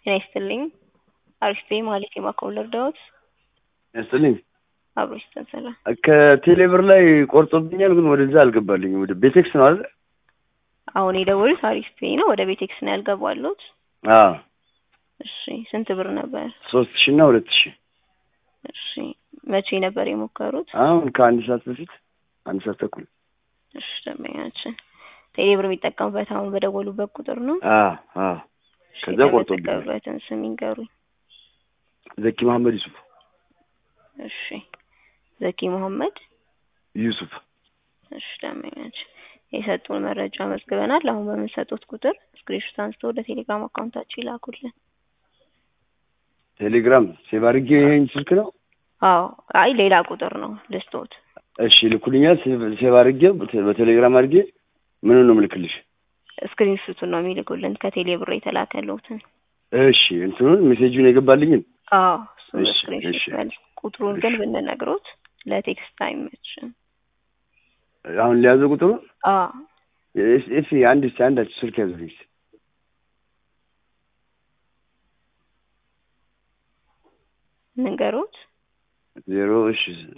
ጤና ይስጥልኝ። አሪፍ ማለት የማኮብለር ዳዊት ያስጥልኝ አብሮ ይስተንሰላ ከቴሌብር ላይ ቆርጦብኛል፣ ግን ወደዛ አልገባልኝም። ወደ ቤቴክስ ነው አይደል? አሁን የደወሉት አሪፍ ፔ ነው። ወደ ቤቴክስ ነው ያልገባሉት። አዎ እሺ ስንት ብር ነበር? ሶስት ሺህ እና ሁለት ሺህ እሺ መቼ ነበር የሞከሩት? አሁን ከአንድ ሰዓት በፊት አንድ ሰዓት ተኩል። እሺ ደንበኛችን ቴሌብር የሚጠቀሙበት አሁን በደወሉበት ቁጥር ነው። አዎ አዎ። እሺ ከዛ ቆርጦብኛል። የተጠቀሙበትን ስም ይንገሩኝ። ዘኪ መሐመድ ዩሱፍ እሺ ዘኪ መሐመድ ዩሱፍ። እሺ ደንበኛችን የሰጡን መረጃ መዝግበናል። አሁን በምንሰጡት ቁጥር ስክሪንሾት አንስተው ወደ ቴሌግራም አካውንታችን ይላኩልን። ቴሌግራም ሴቭ አድርጌ ይሄን ስልክ ነው። አዎ አይ ሌላ ቁጥር ነው ልስጦት። እሺ ልኩልኛል። ሴቭ- ሴቭ አድርጌ በቴ- በቴሌግራም አድርጌ ምን ነው ምልክልሽ? ስክሪንሾቱን ነው የሚልኩልን ከቴሌ ብር የተላከልዎትን። እሺ እንትኑን ሜሴጁን የገባልኝን አዎ እሱን እሺ፣ ስክሪንሾት እሺ። መልስ ቁጥሩን ግን ብንነግሮት ለቴክስት አይመችም። አሁን ሊያዘው ቁጥሩ አዎ እሺ፣ አንድ እስኪ አንዳችሁ ስልክ ያዙልኝ እስኪ። ንገሮት ዜሮ እሺ፣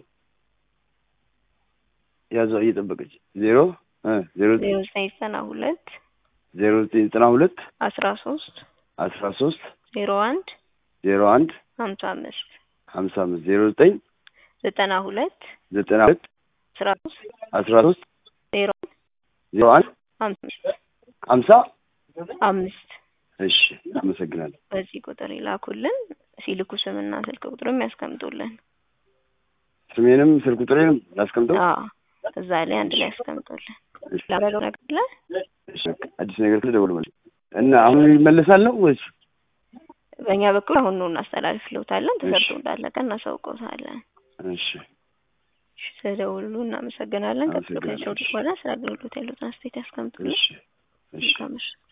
ያዘው እየጠበቀች ዜሮ እ ዜሮ ዜሮ ዘጠኝ ዘጠና ሁለት ዜሮ ዘጠኝ ዘጠና ሁለት አስራ ሶስት አስራ ሶስት ዜሮ አንድ ዜሮ አንድ ሀምሳ አምስት ሀምሳ አምስት ዜሮ ዘጠኝ ዘጠና ሁለት ዘጠና ሁለት አስራ ሶስት አስራ ሶስት ዜሮ ዜሮ አንድ ሀምሳ አምስት ሀምሳ አምስት እሺ፣ አመሰግናለሁ። በዚህ ቁጥር ይላኩልን። ሲልኩ ስምና ስልክ ቁጥርም ያስቀምጡልን። ስሜንም ስልክ ቁጥሬንም ላስቀምጠው። አዎ እዛ ላይ አንድ ላይ ያስቀምጡልን። እሺ፣ ላበለው ነገር አለ? እሺ፣ በቃ አዲስ ነገር ካለ ደውል ማለት እና አሁን ይመለሳል ነው ወይስ? በእኛ በኩል አሁን ነው እናስተላልፍልዎታለን። ተሰርቶ እሺ። እንዳለቀ እናሳውቅዎታለን። እሺ፣ እሺ፣ ስለደወሉ እናመሰግናለን። ቀጥሎ አመሰግናለሁ። ከቻው በኋላ ስለ አገልግሎት ያሉትን አስተያየት ያስቀምጡልን። እሺ፣ እሺ። መልካም ምሽት።